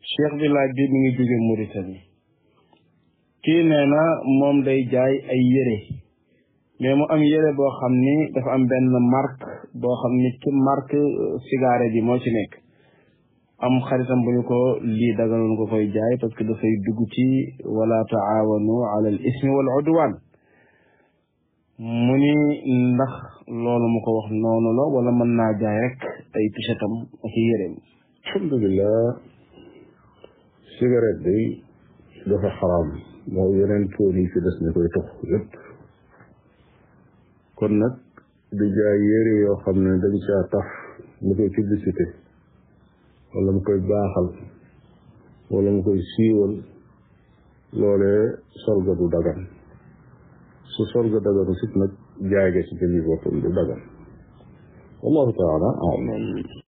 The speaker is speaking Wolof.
cheikh bi laaj bi mi ngi jóge Mauritanie kii nee na moom day jaay ay yére mais mu am yére boo xam ni dafa am benn marque boo xam ni ci marque cigare bi moo ci nekk am xaritam bu ñu ko lii dagaloon ko koy jaay parce que dafay dugg ci wala taawanu ala al ismi wal udwan mu ni ndax loolu mu ko wax noonu la wala mën naa jaay rek ay tisetam ak yéreem alhamdulilah cigarette day dafa xaraam moo yeneen poon yi fi des ni koy tox yépp kon nag di jaay yére yoo xam ne dañ caa tax mu koy publicité wala mu koy baaxal wala mu koy siiwal loolee solga du dagan su solga daganu sit nag jaay ga ci jëmi boppam du dagan wallahu taala alam